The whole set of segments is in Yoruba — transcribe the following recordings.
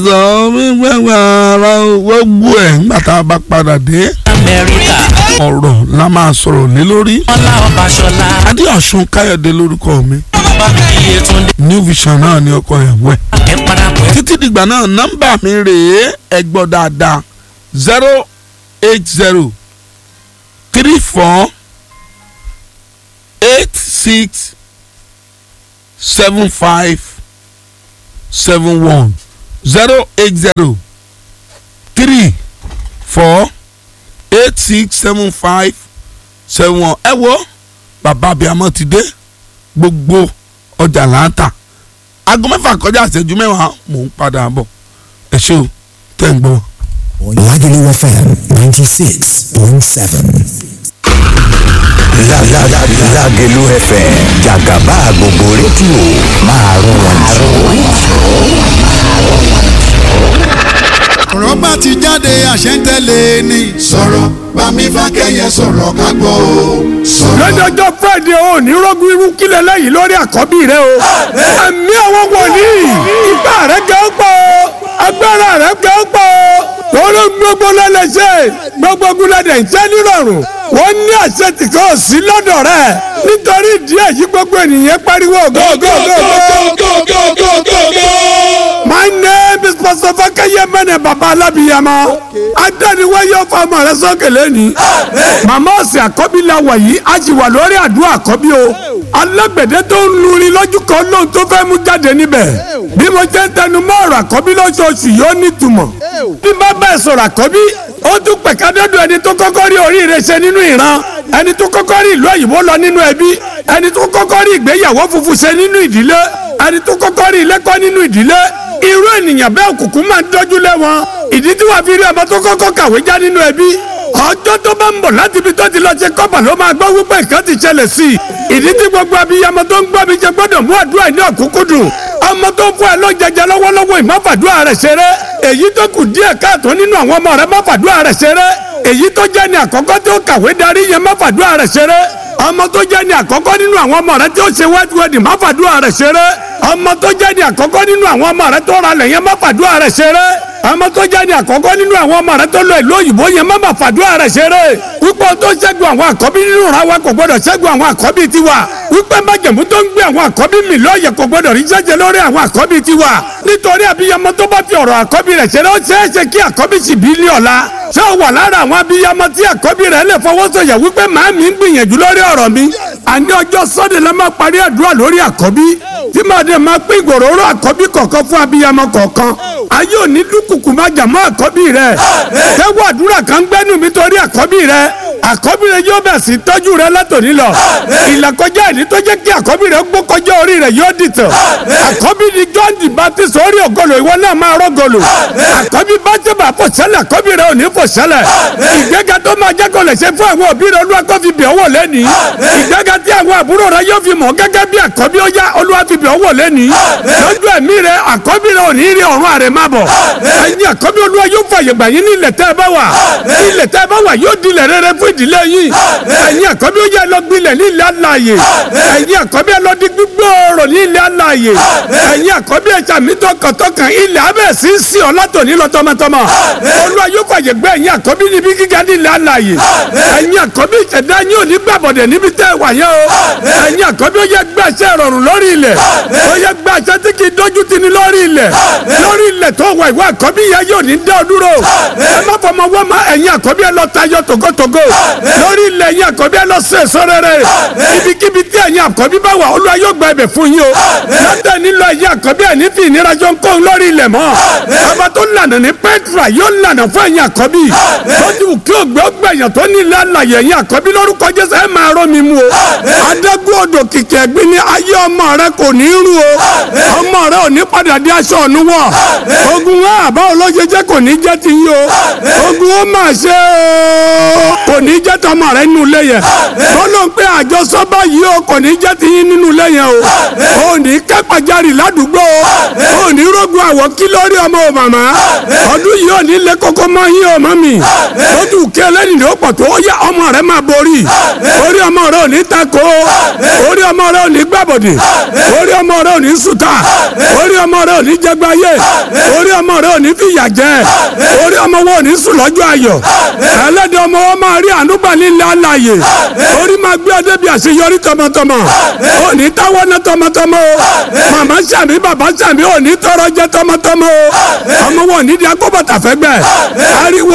sọ wíwẹ́wẹ́ ara gbogbo ẹ̀ nígbà tá a bá padà dé amẹ́ríkà ọ̀rọ̀ la máa sọ̀rọ̀ lé lórí. ọlá ọbaṣọlá adéọ̀sùn káyọ̀dé lórúkọ mi iyetunde new vision náà ni ọkọ ìyàwó ẹ̀. ẹ parapọ̀ ẹ títí dìgbà náà nọ́mbà mi rèé ẹ gbọ́ dáadáa zero eight zero three four eight six seven five seven one zero eight zero three four eight six seven five seven one ẹ wo bàbá abiyamọ ti dé gbogbo ọjà láǹtà aago mẹ́fà kọjá ìṣẹ́jú mẹ́wàá mò ń padà bọ̀ ẹ ṣé o tẹ́ ń gbọ́. Lagelu FM 96.7. Lágẹ̀lú FM jàgàbá gbogbo rédíò máa rún wọn ọ̀rọ̀ bá ti jáde àṣẹ ń tẹ̀lé ni. sọ̀rọ̀ bámi fákẹ́yẹ sọ̀rọ̀ ká gbọ́ o. sọ̀rọ̀ lọ́jọ́jọ́ friday o ní rọ́gùn irú kílẹ̀ lẹ́yìn lórí àkọ́bí rẹ o. ẹ̀mí àwọn wòlíì ipá rẹ gẹ́ pọ̀ agbára rẹ gẹ́ pọ̀ lórí gbogbo lẹ́lẹ́sẹ̀ gbogbo gúnlẹ̀dẹ̀ ń tẹ́ nírọ̀rùn wọ́n ní àṣẹ tí kò sí lọ́dọ̀ rẹ̀ nítorí ìdí èyí gbogbo ènìyàn pariwo go go go go. My name is Pastor Fakeye Mene Baba Alabiyama. Adaniwaye ọ̀fọ̀ ọmọ rẹ sọ́kè lẹ́ni. Màmá ọ̀sẹ̀ àkọ́bí la wà yìí, a sì wà lórí àdúrà àkọ́bí o. Alágbẹ̀dẹ tó ń lurin lójú kan lóhun tó fẹ́ mú jáde níbẹ̀. Bí mo jẹ́ ń tẹnu mọ́ ọ̀rọ̀ àkọ́bí lóṣooṣù yóò nítumọ̀. Bí bá bẹ́ẹ̀ sọ̀rọ̀ àkọ́bí, ó tún pẹ̀ka dọ́dọ̀ ẹni tó kọ́kọ́ rí oríire ṣe nínú ìran. Ẹni tó kọ́kọ́ rí ìlú òyìnbó lọ nínú ẹbí. Ẹni tó kọ́kọ́ rí ìgbéyàwó funfun ṣe nínú ìdílé. Ẹni tó kọ́kọ́ rí ilé kọ́ nínú ìdílé irú ènìyàn bẹ́ẹ̀ òkùnkùn máa ń dọ́jú lé wọn ìdí tí wàá fi rí ọmọ tó kọ́kọ́ kàwé já nínú ẹbí ọjọ́ tó bá ń bọ̀ láti ibi tó ti lọ ṣe kọ́bà ló máa gbọ́ wípé nǹkan ti ṣẹlẹ̀ sí i ìdí tí gbogbo abiyamọ tó ń gbọ́ mi jẹ gbọ́dọ̀ mú àdúrà ní ọ̀kúnkúndùn ọmọ tó ń fún ẹ lọ́jẹjẹ lọ́wọ́lọ́wọ́ ìmọ̀fàdúrà rẹ̀ ṣeré èyí tó kù díẹ̀ káàtó nínú àwọn ọmọ rẹ̀ mọ̀fàdúrà rẹ̀ ṣeré èyí tó jẹ́ ní àkọ́kọ́ tó kàwé darí yẹn mọ̀fàdúrà rẹ̀ ṣeré ọmọ tó jẹ́ ní àkọ́kọ́ nínú àwọn ọmọ rẹ̀ tí ó ṣe wet wedding mọ̀fàdúrà rẹ̀ ṣeré ọmọ tó jẹ́ ní àkọ́kọ́ nínú àwọn ọmọ rẹ̀ tó ra lẹ̀ yẹn mọ̀fàdúrà rẹ̀ ṣeré ọmọ tó jẹ́ ní àkọ́kọ́ nínú àwọn ọmọ rẹ̀ tó lọ ìlú òyìnbó yẹn má máa fàdúrà rẹ̀ ṣeré wípé tó ṣẹ́gun àwọn àkọ́bí nínú ra wa kò gbọ́dọ̀ ṣẹ́gun àwọn àkọ́bí tiwa wípé májèmú tó ń gbé àwọn àkọ́bí mi lọ́ọ̀yẹ̀ kò gbọ́dọ̀ rí jẹ́jẹ́ lórí àwọn àkọ́bí tiwa nítorí abiyamọ tó bá fi ọ̀rọ̀ àkọ́bí rẹ̀ ṣeré ó ṣeé ṣe kí àkọ́bí sì bí ní ọ̀la ṣé ó wà lára àwọn abiyamọ tí àkọ́bí rẹ̀ lè fọwọ́ sọ̀yà wípé màámi ń gbìyànjú lórí ọ̀rọ̀ mi àní ọjọ́ sọ́dẹ̀ la máa parí àdúrà lórí àkọ́bí tí màá dé máa pín ìgbòròrò àkọ́bí kọ̀ọ̀kan fún abiyamọ kọ̀ọ̀kan ayé òní dúkùkù máa jà mọ́ àkọ́bí rẹ̀ tẹ́wọ́ àdúrà kan gbẹ́nu mi torí àkọ́bí rẹ̀ àkọ́bí rẹ̀ yóò bẹ̀ sí tọ́jú rẹ̀ látòní lọ ìlàkọjá ìní tó jẹ́ kí àkọ́bí rẹ̀ gbó kọjá orí rẹ̀ yóò dìtàn àkọ́bí ni John the Baptist orí ògolo ìwọ náà máa rọ́golo àkọ́bí bájẹ́bà fò sẹ́lẹ̀ àkọ́bí rẹ̀ ò ní fò sẹ́lẹ̀ ìgbéga tó máa jẹ́ kó lè ṣe fún àwọn òbí rẹ̀ olúwa kó fi bẹ̀ ọ́wọ́ lẹ́ni ìgbéga tí àwọn àbúrò rẹ̀ yóò fi mọ̀ gẹ́gẹ́ bí àkọ́bí ó yá olúwa fi bẹ̀ ọ́wọ́ lẹ́ni lójú ẹ̀mí rẹ̀ àkọ́bí rẹ̀ ò ní rí ọ̀run àrẹ̀ má bọ̀ ẹ̀yin àkọ́bí olúwa yóò fàyè gbà yín ní ilẹ̀ tẹ́ ẹ bá wà ilẹ̀ tẹ́ ẹ bá wà yóò dilẹ̀ rere fún ìdílé yín ẹ̀yin àkọ́bí ó yẹ lọ gbilẹ̀ ní ilẹ̀ alààyè ẹ̀yin àkọ́bí ẹ lọ di gbígbóòrò ní ilẹ̀ alààyè ẹ̀yin àkọ́bí ẹ sàmì tọkàntọkàn ilẹ̀ abẹ́ sí sí ọ látòní lọ tọmọtọmọ olúwa yóò fàyè gbà ẹ̀yin àkọ́bí níbi gíga ní ilẹ̀ alààyè ẹ̀yin àkọ́bí ìṣẹ̀dá yín ò ní gbàbọ̀dẹ̀ níbi tẹ́ ẹ wà yẹn o ẹ̀yin àkọ́bí ó yẹ gbàṣẹ rọrùn lórí ilẹ̀ ó yẹ gbàṣẹ tí kì í dójú tì ní lórí ilẹ̀ lórí ilẹ̀ tó wà ìwà àkọ́bí yẹn yóò ní dá ọ dúró ẹ má fọmọ wọ́n má ẹ̀yin àkọ́bí ẹ lọ tayọ tògótògó lórí ilẹ̀ ẹ̀yin àkọ́bí ẹ lọ sí èso rere ibikíbi tí ẹ̀yin àkọ́bí bá wà olúwa yóò gba ẹ̀bẹ̀ fún yín o lọ́dẹ̀ nílò ẹ̀yin àkọ́bí ẹ̀ ní fi ìnira jọ ń kó lórí ilẹ̀ mọ́ ọba tó lànà ní Petra yóò lànà fún ẹ̀yin àkọ́bí lójú kí ògbẹ́ ọgbẹ̀yàn tó ní ilé àlàyé ẹ̀yin àkọ́bí lórúkọ Jésù ẹ̀ máa rọ́ mi mu o adágún odò kìkì ẹ̀gbin ní ayé ọmọ rẹ kò ní rú o ọmọ rẹ ò ní padà dé aṣọ ọ̀nù wọ̀ ogun wọn àbá olóṣèjẹ kò ní jẹ́ ti yín o ogun wọn máa ṣe o kò ní ní jẹ́ tọmọ rẹ nínú ilé yẹn bọ́lọ̀ ń pé àjọsọ báyìí o kò ní jẹ́ tiyín nínú ilé yẹn o ò ní kápájárì ládùúgbò o ò ní rógun àwọ̀ kí lórí ọmọ o màmá ọdún yìí ò ní lé kókó mọ́ yín o mọ́ mi lójú kí ẹlẹ́ni ló pọ̀ tó ó yá ọmọ rẹ máa borí orí ọmọ rẹ ò ní tako orí ọmọ rẹ ò ní gbàbọ̀dẹ̀ orí ọmọ rẹ ò ní sùtà orí ọmọ rẹ ò ní jẹgbáyé orí ọmọ rẹ ò ní fìyà jẹ orí ọmọ wọn ò ní sùn lọ́jọ́ ayọ̀ ẹlẹ́dẹ̀ ọmọ wọn máa rí ànúgbà nílẹ̀ alàyè orí máa gbé ọdẹ bí àṣeyọrí tọmọtọmọ ò ní táwọn náà tọmọtọmọ o màmá sàmì bàbá sàmì ò ní tọrọ jẹ tọmọtọmọ o ọmọ wọn ò ní di akóbọ̀tà fẹ́gbẹ́ ariwo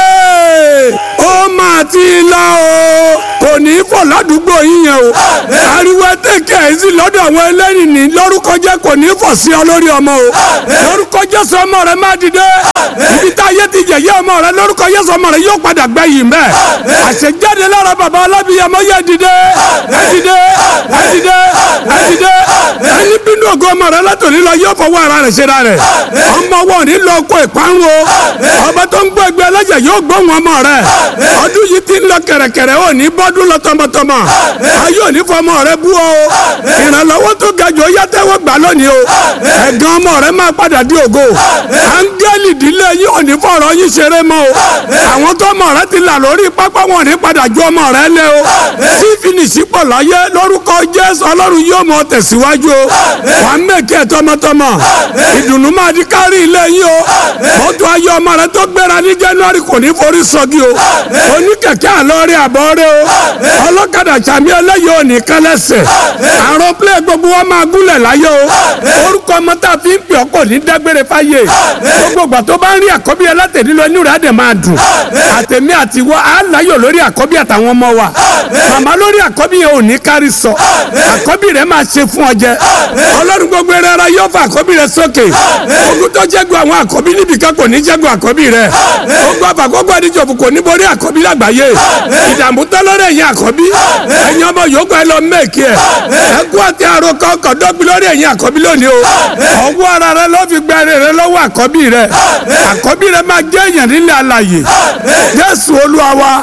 yéé ó máa ti lọ o kò ní í fọ̀ ládùúgbò yín yẹn o ariwo ẹtẹ̀kẹ́ ẹ̀ sí lọ́dọ̀ àwọn ẹlẹ́rìí ní lórúkọ jẹ́ kò ní í fọ̀ sí ọ lórí ọmọ o lórúkọ Jésù ọmọ rẹ má dìde ibi tá a yé ti yẹ̀yẹ́ ọmọ rẹ lórúkọ Jésù ọmọ rẹ yóò padà gbẹ yìí mẹ́ àṣejáde lára bàbá alábìyàmọ yẹ dìde ẹ dìde ẹ dìde ẹ dìde ẹni bínú ògo ọmọ rẹ látòní lọ yóò fọwọ́ ara rẹ̀ ṣe ra rẹ̀ ọmọ wọn ní lọ kó ìparun o ọba tó ń gbọ́ ẹgbẹ́ ẹlẹ́jẹ̀ yóò gbóhùn ọmọ rẹ̀ ọdún yìí ti ń lọ kẹ̀rẹ̀kẹ̀rẹ̀ ò ní bọ́dún lọ tọmọtọmọ ayé ò ní fọmọ rẹ bú o ìrànlọ́wọ́ tó ga jù ó yá tẹ́wọ́ gbà lónìí o ẹ̀gàn ọmọ rẹ máa padà di ògo áńgẹ́lì ìdílé yìí ò ní fọ̀rọ̀ yín ṣeré mọ́ o àwọn tó ọmọ rẹ ti là lórí pápá wọn ò ní padà ju ọmọ rẹ lé o sí fìnísì pọ̀ láyé lórúkọ Jésù ọlọ́run yóò mọ tẹ̀síwájú o wàá mẹ́kẹ́ tọmọtọmọ ìdùnnú máa di kárí ilé yín o mọ́tò ayé ọmọ rẹ tó gbéra ní January kò ní forí sọ́gi o oníkẹ̀kẹ́ àlọ́rí àbọ̀rẹ́ o ọlọ́kadà sàmì ẹlẹ́yìí ò ní kálẹ́sẹ̀ àrùn plẹ̀ gbogbo wọn máa gúnlẹ̀ láyé o orúkọ ọmọ tá a fi ń pè ọ́ kò ní dágbére fáyé gbogbo ìgbà tó bá ń rí àkọ́bí ẹlẹ́tẹ̀ẹ́dì lọ inú rẹ̀ á dẹ̀ máa dùn àtẹ̀mí àtiwọ́ á láyọ̀ lórí àkọ́bí àtàwọn ọmọ wa màmá lórí àkọ́bí yẹn ò ní kárí sọ àkọ́bí rẹ̀ máa ṣe fún ọ jẹ ọlọ́run gbogbo ẹrẹ ara yóò fa àkọ́bí rẹ̀ sókè ogun tó jẹ́gun àwọn àkọ́bí níbìkan kò ní jẹ́gun àkọ́bí rẹ̀ ogun àfàkọ́gbọ́ àdìjọ́fù kò ní borí àkọ́bí lágbàáyé ìdààmú tọ́lọ́rẹ̀ ẹ̀yìn àkọ́bí ẹ̀yin ọmọ yòókù ẹ lọ mẹ́ẹ̀kì ẹ̀ ẹ̀kú àti àròkọ ọkọ̀ dọ́gbi lórí ẹ̀yìn àkọ́bí lónìí o ọwọ́ ara rẹ ló fi gba ẹrẹ rẹ lọ́wọ́ àkọ́bí rẹ àkọ́bí rẹ máa jẹ́ èèyàn nílẹ̀ alàyè Jésù Olúwa wa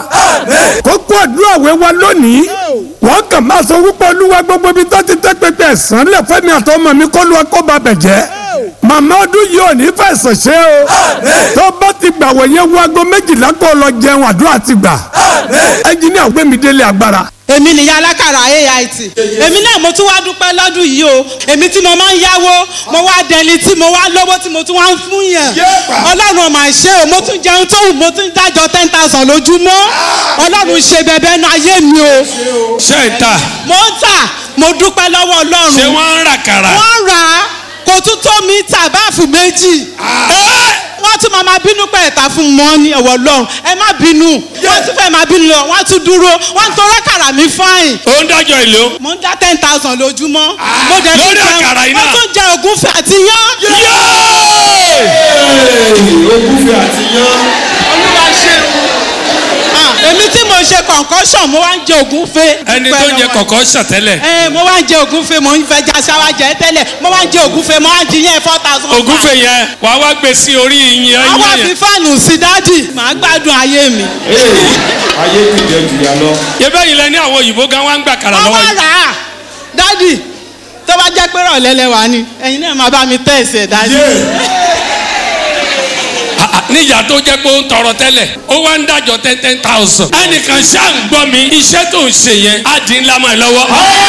kókó àdúrà wẹ́ wa lónìí wọ́n kàn máa sọ wípé olúwa gbogbo ibi tó ti tẹ́ pẹpẹ ẹ̀sán lẹ̀ fẹ́mi àtọmọ mi kó lu ẹkọ́ bá bẹ̀ jẹ́ màmá ọdún yìí ò ní fẹ̀sọ̀ ṣe o tó bá ti gbà wọ̀nyẹn wo aago méjìlá kó lọ jẹun àdúrà ti gbà ẹnjìníà gbẹ̀mí délé agbára èmi nìyá alákàrà AIT èmi náà mo tún wá dúpẹ́ lọ́dún yìí o èmi tí mo máa ń yáwó mo wá dẹni tí mo wá lówó tí mo tún wá ń fún yàn ọlọ́run ọmọ àṣẹ o mo tún jẹun tó wù mo tún dájọ ten thousand lójúmọ́ ọlọ́run ṣe bẹ̀bẹ̀ nu ayé mi o ṣé ń tà mo ń tà mo dúpẹ́ lọ́wọ́ ọlọ́run ṣé wọ́n ń rà kàrà. wọ́n rà á kò tún tó mi tà báàfù méjì wọ́n tún máa máa bínú pé ẹ̀ta fún mọ́ ní ọ̀wọ́ lọ́run ẹ má bínú wọ́n tún fẹ́ máa bínú lọ wọ́n á tún dúró wọ́n ń torọ́ àkàrà mi fáìn ó ń dájọ́ ìlú. mo ń dá ten thousand lójúmọ́ mo dẹ̀ tún lórí jẹun àkàrà yìí mo náà. tún jẹ ògúnfẹ̀ àti yán olúwa ṣeun Ah, èmi tí mo ṣe concussion mo wá ń jẹ ògúnfẹ̀ ẹni tó ń jẹ kọ̀kọ́ ṣàtẹ́lẹ̀. ẹ mo wá ń jẹ ògúnfẹ̀ mo ń fẹ́ jà ṣáwá jẹ tẹ́lẹ̀ mo wá ń jẹ ògúnfẹ̀ mo wá ń jiyàn four thousand. ògúnfẹ̀ yẹn wàá wá gbé sí orí ìyẹn àwa yẹn. fi fáànù sí dádì màá gbádùn ayé mi. yẹ́bẹ́ yìí lẹ ní àwọn òyìnbó gan wá ń gbà kàrà wọ́n lọ́wọ́ wá yìí. rà á dádì tó bá jẹ́ pé rọ̀lẹ́ lẹ́wà ni ẹ̀yin náà máa bá mi tẹ̀ ẹ̀sẹ̀ dádì. Ah, ah, níyà tó jẹ́ pé ó ń tọrọ tẹ́lẹ̀ ó wá ń dájọ́ ten ten thousand. ẹnìkan ṣáà ń gbọ́ mi iṣẹ́ tó ń ṣe yẹn á di ńlá mọ́ ẹ lọ́wọ́.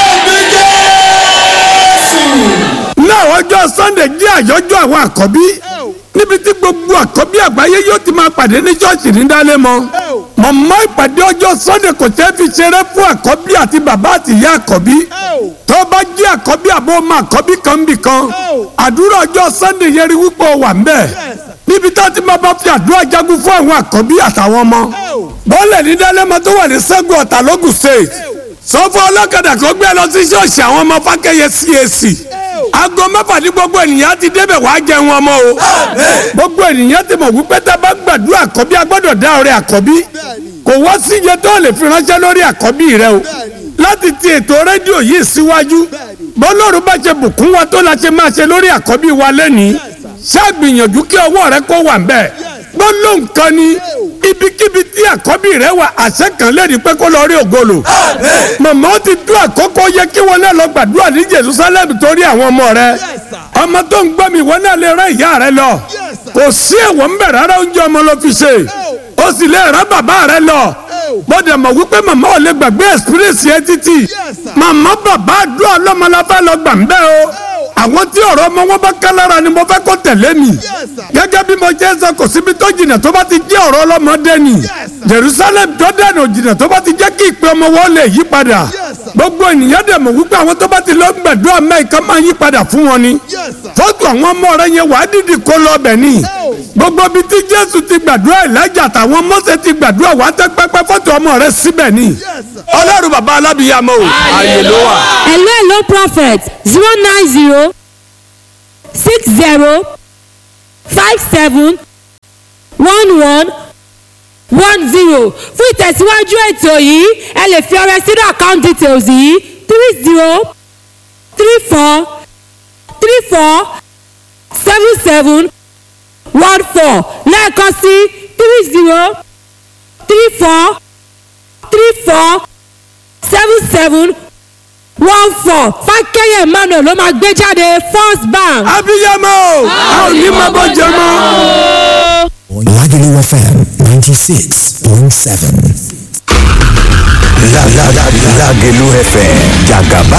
náà ọjọ́ sunday jẹ́ àyájọ́ àwọn àkọ́bí níbi tí gbogbo àkọ́bí àgbáyé yóò ti máa pàdé ní ṣọ́ọ̀ṣì ní dálẹ́mọ. mọ̀mọ́ ìpàdé ọjọ́ sunday kò tẹ́ fi ṣeré fún àkọ́bí àti bàbá àti ìyá àkọ́bí. tó bá jẹ́ àkọ́bí àbọ̀ ọmọ àkọ́bí kan bì kan àdúrà ọjọ́ sunday yẹn rí wípé ó wà ń bẹ̀. níbi tá a ti máa bá fi àdúrà jagun fún àwọn àkọ́bí àtàwọn ọmọ. bọ́ọ̀lẹ̀ ní dálẹ́mọ tó wà ní sẹ́gun ọ̀tà lógùn state sọ fún ọlọ́kadà kó gbé lọ sí ṣọ́ọ̀ṣì àwọn ọmọ fákẹ́yẹ CAC aago mẹ́fà ní gbogbo ènìyàn ti débẹ̀ wá jẹun ọmọ o gbogbo ènìyàn ti mọ̀ wípé tá a bá gbàdúrà àkọ́bí a gbọ́dọ̀ dá ọrẹ àkọ́bí kò wá sí iye tó lè fi ránṣẹ́ lórí àkọ́bí rẹ o láti ti ètò rédíò yìí síwájú bọ́lọ́run bá ṣe bùkún wa tó la ṣe máa ṣe lórí àkọ́bí wa lẹ́nìí ṣáàgbìyànjú kí ọwọ́ rẹ kó wà ń bẹ̀ gbólóhùn kan ni ibikíbi tí àkọ́bí rẹ wà àṣẹ kan lè ní pé kó lọ rí ògolo. màmá ó ti tó àkókò yẹ kí wọn náà lọ gbàdúrà ní jerusalem torí àwọn ọmọ rẹ. ọmọ tó ń gbọ́ mi wọn náà lè rán ìyá rẹ lọ. kò sí ẹ̀wọ̀ ń bẹ̀ rárá oúnjẹ ọmọ ló fi ṣe. ó sì lè rán bàbá rẹ lọ. mo dẹ̀ mọ̀ wípé màmá ò lè gbàgbé experience yẹn títì. màmá bàbá àdúrà ọlọ́mọ la fẹ́ lọ gbà ń bẹ́ o àwọn tí ọ̀rọ̀ ọmọ wọn bá ká lára ni mo fẹ́ kó tẹ̀lé mi gẹ́gẹ́ bí mo jẹ́ sọ kò síbi tó jìnnà tó bá ti jẹ́ ọ̀rọ̀ ọlọ́mọdé ni Jerusalem tó dẹ̀nà jìnnà tó bá ti jẹ́ kí ìpè ọmọ wọn lè yí padà gbogbo ènìyàn dẹ̀ mọ̀ wípé àwọn tó bá ti lọ gbẹ̀dúrà mẹ́ẹ̀ká máa yí padà fún wọn ni fọ́tò àwọn ọmọ rẹ yẹn wàá dìdì kó lọ bẹ̀ ni gbogbo ibi tí Jésù ti gbàdúrà Èlíjà àtàwọn Mósè ti gbàdúrà wàá tẹ́ pẹ́pẹ́ fọ́tò ọmọ rẹ síbẹ̀ ni Ọlọ́run bàbá alábìyàmọ́ o àyè ló wà. hello hello prophet zero nine zero six zero five seven one one one zero fún ìtẹ̀síwájú ètò yìí ẹ lè fi ọrẹ sínú account details yìí three zero three four three four seven seven one four lẹ́ẹ̀kan sí three zero three four three four seven seven one four fákẹ́yẹ̀ emmanuel ló máa gbé jáde first bank. abiyamọ a ò ní máa bọ́ jẹ mọ́. Lagelu FM 96.7. Lagelu FM jagaba